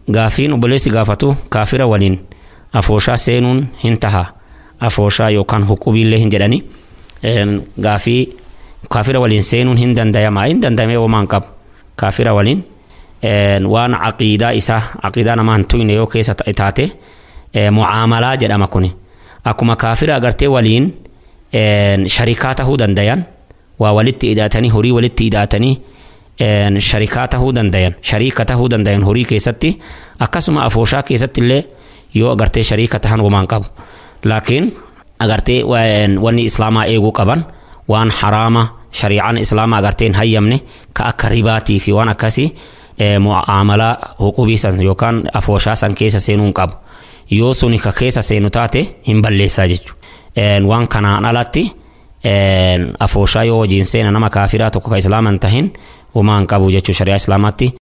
gaafiin obboleessi gaafatu kaafira waliin afooshaa seenuun hin taha afooshaa yookaan huqubiillee hin jedhani gaafii kaafira waliin seenuun hin dandayamaa hin dandayamee homaan qabu kaafira waliin waan aqiidaa isaa aqiidaa namaa hin tuyne yoo keessa taate mucaamalaa jedhama kuni akkuma kaafira agartee waliin sharikaa tahuu dandayan waa walitti hidhaatanii horii walitti hidhaatanii sharikaa tahuu dandayan shariika tahuu dandayan horii keessatti akkasuma afooshaa keessatti illee yoo agartee shariika tahan homaan qabu laakiin agartee wanni islaamaa eeguu qaban waan haraama shariicaan islaamaa agartee hin hayyamne ka akka ribaatii fi waan akkasii mu'aamalaa huqubii san yookaan afooshaa san keessa seenuun qabu yoo suni ka keessa seenu taate hin balleessaa jechuudha waan kanaan alatti afooshaa yoo hojiin seena nama kaafiraa tokko ka islaama hin tahin homaan qabu jechuu shari'aa islaamaatti